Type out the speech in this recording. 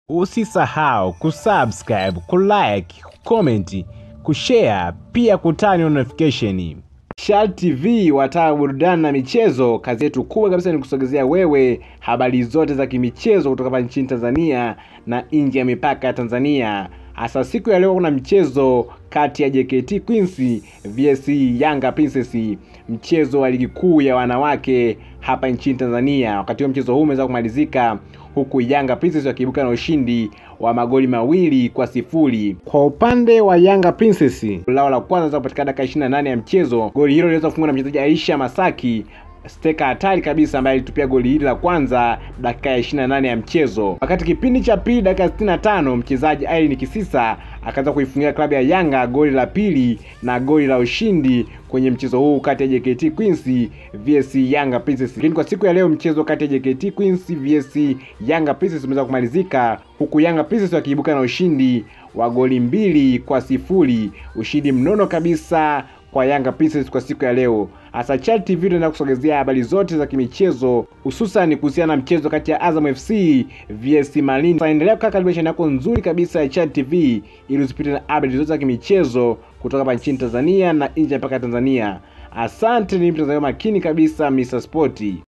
Usisahau kusubscribe, kulike, kucomment, kushare pia kutani on notification. Shal TV wataa burudani na michezo. Kazi yetu kubwa kabisa ni kusogezea wewe habari zote za kimichezo kutoka hapa nchini Tanzania na nje ya mipaka ya Tanzania. Hasa siku ya leo kuna mchezo kati ya JKT Queens vs Yanga Princess, mchezo wa ligi kuu ya wanawake hapa nchini Tanzania. Wakati huo mchezo huu umeweza kumalizika huku Yanga Princess wakiibuka na ushindi wa magoli mawili kwa sifuri. Kwa upande wa Yanga Princess, lao la kwanza kupatikana dakika 28 ya mchezo. Goli hilo liliweza kufungwa na mchezaji Aisha Masaki steka hatari kabisa ambaye alitupia goli hili la kwanza dakika ya 28 ya mchezo. Wakati kipindi cha pili dakika 65 mchezaji Irene Kisisa akaanza kuifungia klabu ya Yanga goli la pili na goli la ushindi kwenye mchezo huu kati ya JKT Queens vs Yanga Princess. Lakini kwa siku ya leo mchezo kati ya JKT Queens vs Yanga Princess umeweza kumalizika huku Yanga Princess wakiibuka na ushindi wa goli mbili kwa sifuri, ushindi mnono kabisa kwa Yanga Princess kwa siku ya leo. Hasa Chad TV tunaenda kusogezea habari zote za kimichezo hususan kuhusiana na mchezo kati ya Azam FC vs Malindi. Sasa endelea kukaa karibu channel yako nzuri kabisa ya Chad TV ili usipite na habari zote za kimichezo kutoka hapa nchini Tanzania na nje mpaka Tanzania. Asante, ni mtazamaji makini kabisa Mr. Sporti.